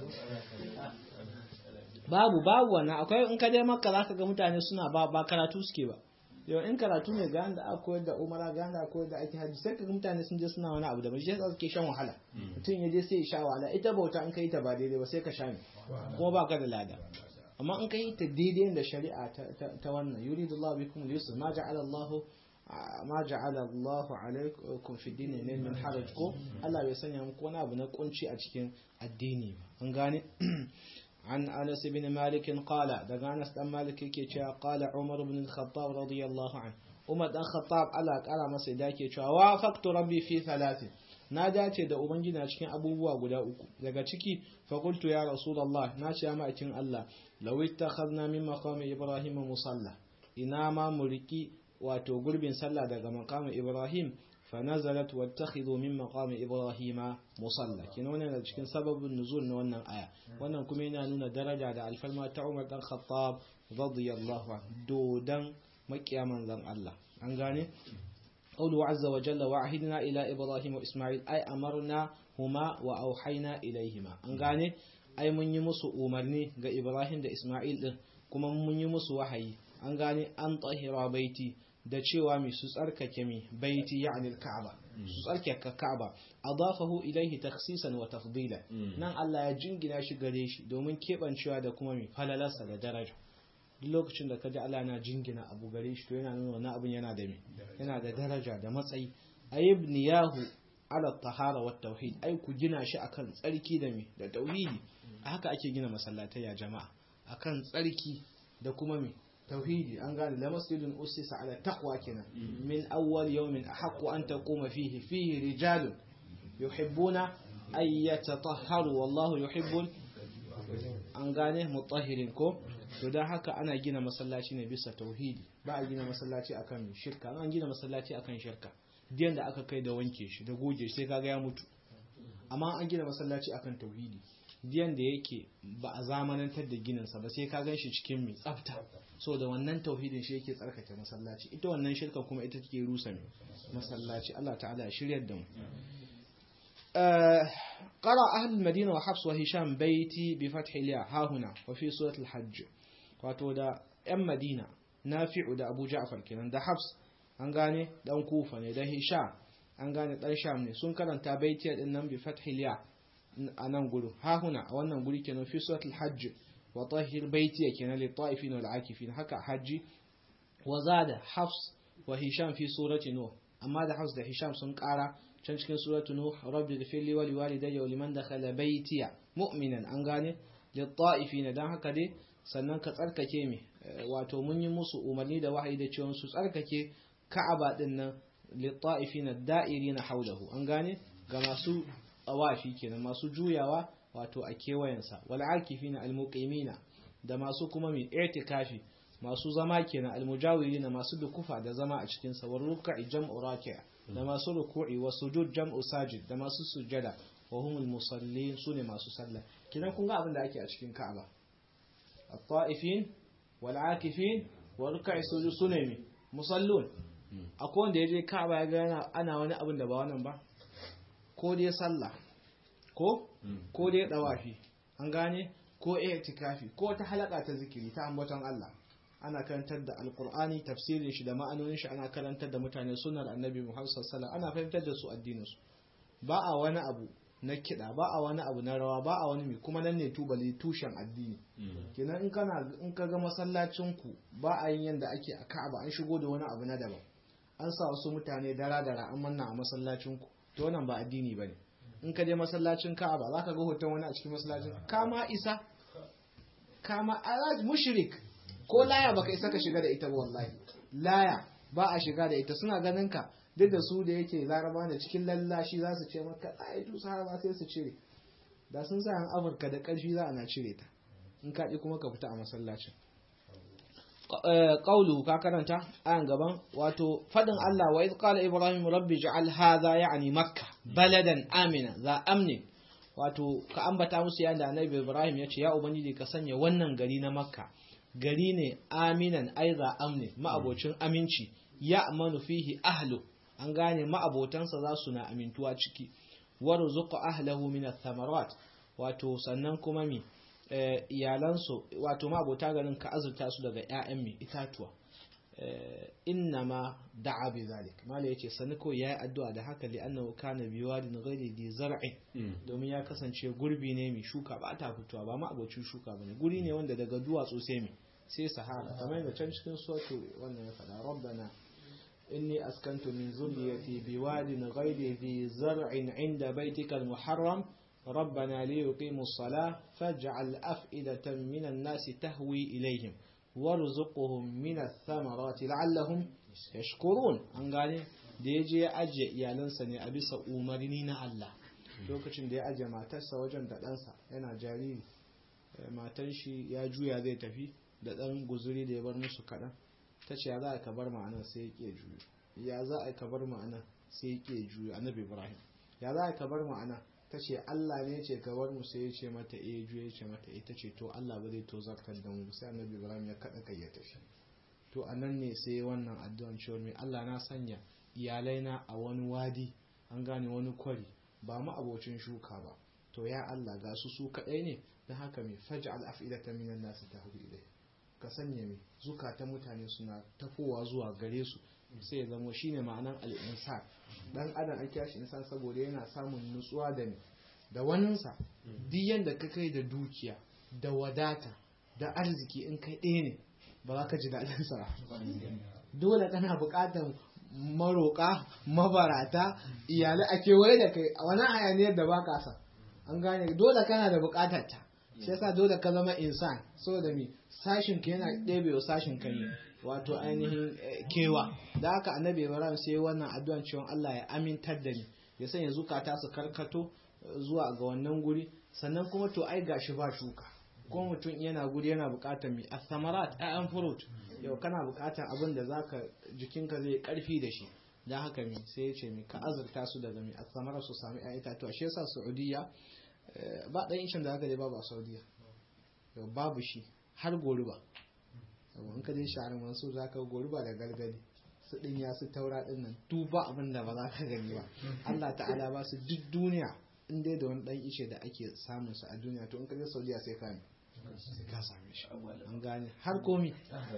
babu babu wannan akwai in ka je makka zaka ga mutane suna ba ba karatu suke ba yau in karatu ne ga da aka koyar da umara ga da koyar da ake haji sai ka ga mutane sun je suna wani abu da shi yasa suke shan wahala mutum ya je sai ya sha wahala ita bauta in kai ta ba daidai ba sai ka sha ne kuma ba ka da lada amma in kai ta daidai da shari'a ta wannan yuridu Allah bikum al-yusr ma ja'ala Allah ma ja'ala Allah alaikum fi dini ne min haraj ko Allah bai sanya muku wani abu na kunci a cikin addini ba an gane عن أنس بن مالك قال دقى أنس بن مالك كي قال عمر بن الخطاب رضي الله عنه عمر بن الخطاب على قال مسا داكي وافقت ربي في ثلاث na dace da ubangiji na cikin abubuwa guda uku daga ciki fakultu ya rasulullah na ce ya ma'aikin Allah law ittakhadna min maqami ibrahim musalla ina ma muriki wato gurbin sallah daga maqami ibrahim fa nazalat wattakhidhu min maqami ibrahim musalla kina wannan da cikin sababin nuzul na wannan aya wannan kuma yana nuna daraja da alfalma ta Umar dan Khattab radiyallahu anhu dodan makiyaman zan Allah an gane قوله عز وجل وعهدنا إلى إبراهيم وإسماعيل أي أمرنا هما وأوحينا إليهما أنغاني أي من يمس أمرني غا إبراهيم دا إسماعيل كما من يمس وحي أنغاني أن طهر بيتي da cewa mai su tsarkake mi baiti ya'ni al-ka'aba su tsarkake ka'aba adafahu ilayhi takhsisan wa tafdila nan Allah ya jingina shi gare shi domin kebancewa da kuma mi falalarsa da daraja duk lokacin da kaji Allah na jingina abu gare shi to yana nuna wannan abin yana da me yana da daraja da matsayi ayyibniyahu ala tahara wa tauhid ai ku gina shi akan tsarki da me da tauhidi haka ake gina masallatai ya jama'a akan tsarki da kuma me tauhidi an gane la masjidun usisa ala taqwa kenan min awwal yawmin ahqqu an taquma fihi fihi rijalun yuhibbuna ay yatatahharu wallahu yuhibbul an gane mutahhirin ko to dan haka ana gina masallaci ne bisa tauhidi ba a gina masallaci akan shirka an gina masallaci akan shirka diyan da aka kai da wanke shi da goge sai kaga ya mutu amma an gina masallaci akan tauhidi diyan da yake ba a zamanantar da gininsa ba sai ka gan shi cikin mai tsafta so da wannan tauhidin shi yake tsarkake masallaci ita wannan shirka kuma ita take rusa mai masallaci Allah ta'ala ya shiryar da mu قرأ أهل المدينة وحفص وهشام بيتي بفتح الياء ها هنا وفي سورة الحج wato da 'yan madina nafi'u da abu ja'far kenan da hafs an gane dan kufa ne da hisham an gane dan sham ne sun karanta baitiya din nan bi fathil ya a nan gudu ha huna a wannan guri kenan fi suratul hajj wa tahhir baitiya kenan li ta'ifin wal akifin haka hajji wa zada hafs wa hisham fi surati nuh amma da hafs da hisham sun kara can cikin suratu nuh rabbi ghfir li wa li walidayya wa liman dakhala baitiya mu'minan an gane li ta'ifin dan haka dai sannan ka tsarkake mi wato mun yi musu umarni da wahayi da cewa su tsarkake ka'aba din nan litta'ifina da'irina haulahu an gane ga masu awafi kenan masu juyawa wato a kewayensa wal akifina almuqimina da masu kuma mi i'tikafi masu zama kenan almujawirina masu dukufa da zama a cikin sa war ruk'i jam'u raki' da masu ruku'i wa sujud jam'u sajid da masu sujada wa humul musallin sune masu sallah kidan kun ga abin da ake a cikin ka'aba الطائفين والعاكفين وركع السجود سنمي musallun akwai wanda ya je ka'aba ya gana ana wani abin da ba wannan ba ko dai sallah ko ko dai dawafi an gane ko i'tikafi ko ta halaka ta zikiri ta ambaton Allah ana karantar da alqur'ani tafsirin shi da ma'anonin shi ana karantar da mutane sunnar annabi Muhammad sallallahu alaihi wasallam ana fahimtar da su addinin su ba a wani abu na kiɗa ba a wani abu na rawa ba a wani mai kuma nan ne tubali tushen addini kenan in kana in ka ga masallacin ku ba a yin yanda ake a Ka'aba an shigo da wani abu na daban an sa wasu mutane dara dara an manna a masallacin ku to wannan ba addini bane in ka je masallacin Ka'aba zaka ga hoton wani a cikin masallacin kama isa kama alaj mushrik ko laya baka isa ka shiga da ita ba wallahi laya ba a shiga da ita suna ganin ka duk da su da yake laraba da cikin lallashi za su ce maka ai tu sahaba sai su cire da sun sa amurka da ƙarfi za a na cire ta in kaɗi kuma ka fita a masallacin ƙaulu ka karanta ayan gaban wato fadin Allah wa iz qala ibrahim rabbi ja'al hadha ya'ni makka baladan amina za amni wato ka ambata musu yanda annabi ibrahim ya ce ya ubangiji ka sanya wannan gari na makka gari ne aminan aiza amni ma'abocin aminci ya amanu fihi ahlu an gane ma'abotansa za su na amintuwa ciki warzuqa ahlahu min ath-thamarat wato sannan kuma mi iyalansu wato ma'abota garin ka azurta su daga ƴaƴan mi itatuwa innama da'a bi zalik mala yace sani ko yayi addu'a da haka li annahu kana bi wadin ghairi di zar'i domin ya kasance gurbi ne mai shuka ba ta fitowa ba ma'abocin shuka bane guri ne wanda daga duwatsu sai mi sai sahara kamar yadda can cikin soto wannan ya faɗa rabbana إني أسكنت من ذريتي بواد غير ذي زرع عند بيتك المحرم ربنا ليقيموا الصلاة فاجعل أفئدة من الناس تهوي إليهم وارزقهم من الثمرات لعلهم يشكرون أنقالي da ya je ya ajiye iyalansa ne a bisa umarni na Allah lokacin da ya ajiye matarsa wajen da ɗansa yana jariri matan shi ya juya zai tafi da ɗan guzuri da ya bar musu kaɗan ta ce ya za a ka bar ma'ana sai ya ke juyo ya za a ka bar ma'ana sai ya ke juyo annabi ibrahim ya za a ka bar ma'ana ta ce allah ne ce ka bar mu sai ya ce mata eh juyo ya ce mata eh ta ce to allah ba zai tozartar da mu sai annabi ibrahim ya kaɗa kai ya tafi to a nan ne sai wannan addu'an cewa mai allah na sanya iyalai na a wani wadi an gane wani kwari ba mu abocin shuka ba to ya allah ga su su kaɗai ne don haka mai faj'al af'idatan minan nasu tahwi ilai ka sanya mai zukatan mutane suna tafowa zuwa gare su sai ya zamo shine ma'anan al'insan dan adam an kyashi insan saboda yana samun nutsuwa da ne da waninsa duk yanda ka kai da dukiya da wadata da arziki in kai ɗaya ne ba za ka ji daɗin sa dole kana buƙatar maroƙa mabarata iyalai a kewaye da kai a wani hayaniyar da ba ka sa an gane dole kana da buƙatar ta shi yasa dole ka zama insan saboda mi sashin ka yana ɗebe sashin ka ne wato ainihin kewa da haka annabi ibrahim sai wannan addu'an cewa Allah ya amintar da ni ya sanya zukata su karkato zuwa ga wannan guri sannan kuma to ai gashi ba shuka ko mutum yana guri yana buƙatar mi asamarat ayan fruit yau kana buƙatar abin da zaka jikinka zai karfi da shi da haka mi sai ya ce mi ka azurta su daga mi asamarat su sami ayan itatuwa shi yasa saudiya ba ɗan ishin da aka dai babu a saudiya yau babu shi har goruba in ka je shahar mansur za ka goruba da galgali su dinya su taura din nan duba abin da ba za ka gani ba Allah ta'ala ba su duk duniya in dai da wani dan ishe da ake samun su a duniya to in ka je Saudiya sai ka sai ka same shi an gane har komi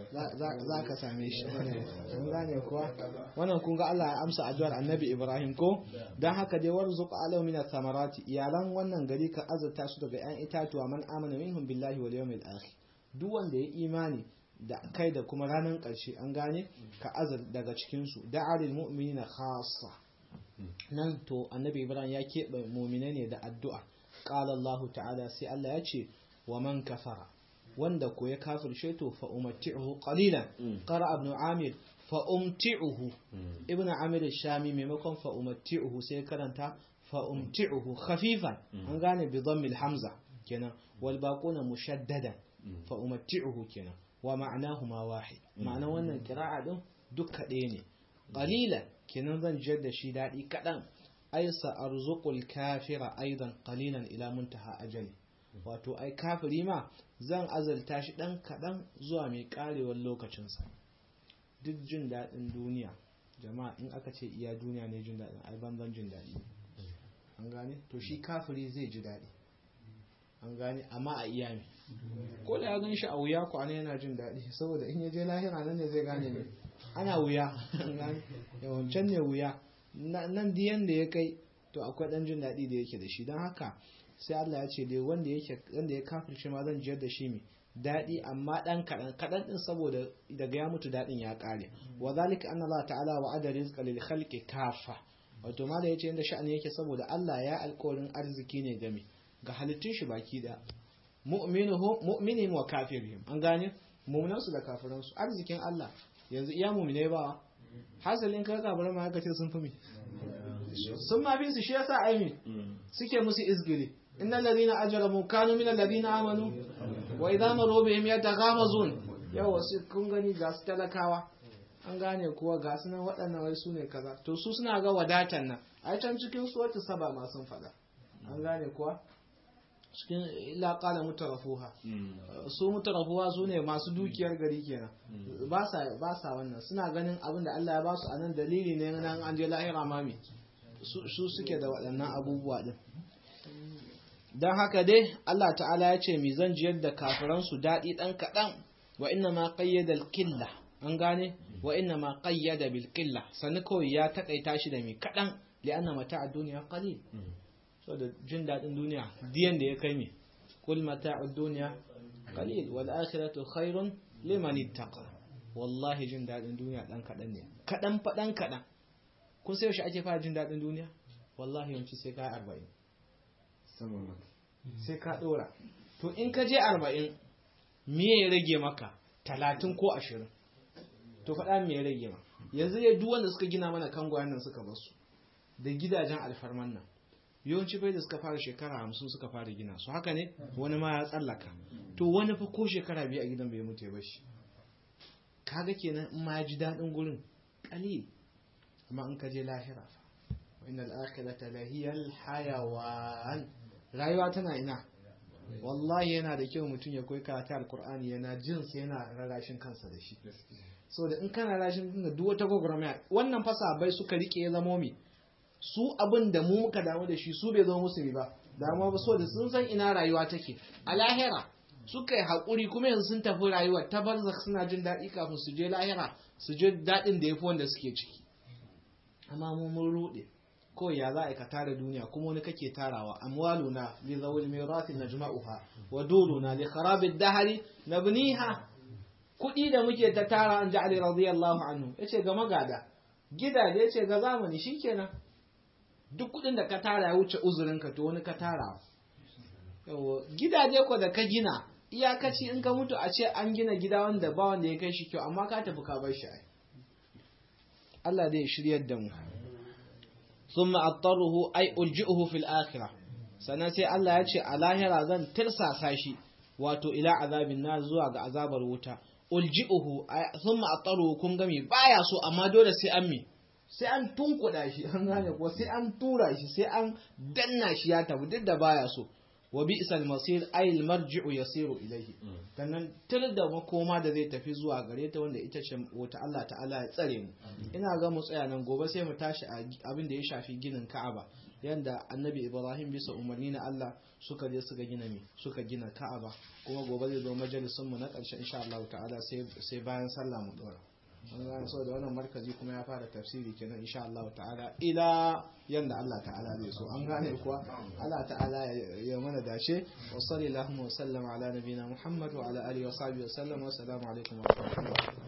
za ka same shi an gane kuwa wannan kun ga Allah ya amsa addu'ar annabi Ibrahim ko dan haka dai warzuq alau min samarati iyalan wannan gari ka azurta su daga 'yan itatuwa man amana minhum billahi wal yawmil akhir duk wanda ya imani da kai da kuma ranar ƙarshe an gane ka azur daga cikin su da'alil mu'minina khassa nan to annabi Ibrahim ya keɓe mu'mina ne da addu'a qala Allah ta'ala sai Allah ya ce wa man kafara wanda ko ya kafirce to fa umatti'uhu qalilan qara ibn amir fa umti'uhu ibn amir shami maimakon fa umatti'uhu sai karanta fa umti'uhu khafifan an gane bi dhammil hamza kenan wal baquna mushaddadan fa umatti'uhu kenan wa ma'anahuma wahid ma'ana wannan qira'a din duk kaɗai ne qalilan kenan zan jiyar da shi daɗi kaɗan ai sa arzuqul kafira aidan qalilan ila muntaha ajali wato ai kafiri ma zan azalta shi ɗan kaɗan zuwa mai ƙarewar lokacinsa duk jin daɗin duniya jama'a in aka ce iya duniya ne jin daɗin ai banzan jin daɗi an gane to shi kafiri zai ji daɗi an gane amma a iya me ko da ya gan shi a wuya ko ana yana jin daɗi saboda in ya je lahira nan ne zai gane ne ana wuya yawancan ne wuya nan diyan da ya kai to akwai ɗan jin daɗi da yake da shi don haka sai Allah ya ce dai wanda yake wanda ya kafirce ma zan jiyar da shi mai daɗi amma ɗan kaɗan kaɗan ɗin saboda daga ya mutu daɗin ya ƙare wa zalika anna Allah ta'ala wa ada rizqa lil khalqi kafa wato ma da yace inda sha'ani yake saboda Allah ya alƙawarin arziki ne game ga halittun shi baki da mu'minuhu mu'minihim wa kafirihim an gane mu'minan su da kafiran su arzikin Allah yanzu iya mu'mine ba hasalin ka kafiran ma kace sun fi mi sun ma fi su shi yasa aimi suke musu izgili إن الذين أجرموا كانوا من الذين آمنوا وإذا مروا بهم يتغامزون yawa su kun gani ga su talakawa an gane kuwa ga su nan waɗannan wai su ne kaza to su suna ga wadatan nan a can cikin su wata saba ma sun faɗa an gane kuwa cikin ila qala mutarafuha su mutarafuha su ne masu dukiyar gari kenan ba sa ba sa wannan suna ganin abin da Allah ya ba su anan dalili ne nan an je lahira mami su suke da waɗannan abubuwa din don haka dai Allah ta'ala ya ce mi zan jiyar da kafiransu daɗi ɗan kaɗan wa inna ma ƙayyada killa an gane wa inna ma ƙayyada bil killa sannu kawai ya taƙaita shi da mai kaɗan li'anna mata a duniya qalil so da jin daɗin duniya diyan da ya kai mi kul mata a duniya qalil wal akhiratu khairun liman ittaqa wallahi jin daɗin duniya ɗan kaɗan ne kaɗan fa ɗan kaɗan kun sai yaushe ake fara jin daɗin duniya wallahi yawanci sai ka arba'in sai ka ɗora to in ka je arba'in me ya rage maka talatin ko ashirin to faɗa me ya rage ma yanzu ya duk wanda suka gina mana kangwayen nan suka basu da gidajen alfarman nan yawanci bai da suka fara shekara hamsin suka fara gina su haka ne wani ma ya tsallaka to wani fa ko shekara biyu a gidan bai mutu ya bashi kaga kenan in ma ya ji daɗin gurin ƙalil amma in ka je lahira fa wa innal akhirata lahiyal hayawan rayuwa tana ina wallahi yana da kyau mutum ya koyi karatu alkur'ani yana jin sai yana rarashin kansa da shi so da in kana rashin da duk wata gwagwarmaya wannan fasa bai suka rike ya zamo mi su abin da mu muka damu da shi su bai zama musu ba damuwa ba so da sun san ina rayuwa take a lahira suka yi haƙuri kuma yanzu sun tafi rayuwa ta barzak suna jin daɗi kafin su je lahira su je daɗin da ya fi wanda suke ciki amma mu mun ruɗe kawai ya za a ka tara duniya kuma wani kake tarawa amwaluna li zawil mirati najma'uha wa duruna li kharabid dahri nabniha kudi da muke ta tara an ja'ali radiyallahu anhu yace ga magada gidaje yace ga zamani shikenan duk kudin da ka tara ya wuce uzurin ka to wani ka tara yawa gidaje ko da ka gina iyakaci in ka mutu a ce an gina gida wanda ba wanda ya kai shi kyau amma ka tafi ka bar shi ai Allah zai shiryar da mu ثم أضطره أي ألجئه في الآخرة سنسي الله يتشي على هرا ذن ترسى ساشي واتو إلى عذاب النار زوا عذاب الوتا ألجئه ثم أضطره كن غمي بايا سو أما دولة سي أمي sai an tunkuɗa shi an gane ko sai an tura shi sai an danna shi ya tafi duk da baya so wa bi'sal masir ay al marji'u yasiru ilayhi sannan tir da makoma da zai tafi zuwa gare ta wanda ita ce wata Allah ta'ala ya tsare mu ina ga mu tsaya nan gobe sai mu tashi a abin da ya shafi ginin Ka'aba yanda annabi Ibrahim bisa umarni na Allah suka je suka gina me suka gina Ka'aba kuma gobe zai zo majalisun mu na ƙarshe insha Allah ta'ala sai sai bayan sallah mu dora an gane so da wannan markazi kuma ya fara tafsiri kenan insha Allah ta'ala ila yanda Allah ta'ala zai so an gane kuwa Allah ta'ala ya mana dace wa sallallahu wa sallama ala nabiyina Muhammad wa ala alihi wa sahbihi wa sallam wa assalamu alaikum wa rahmatullahi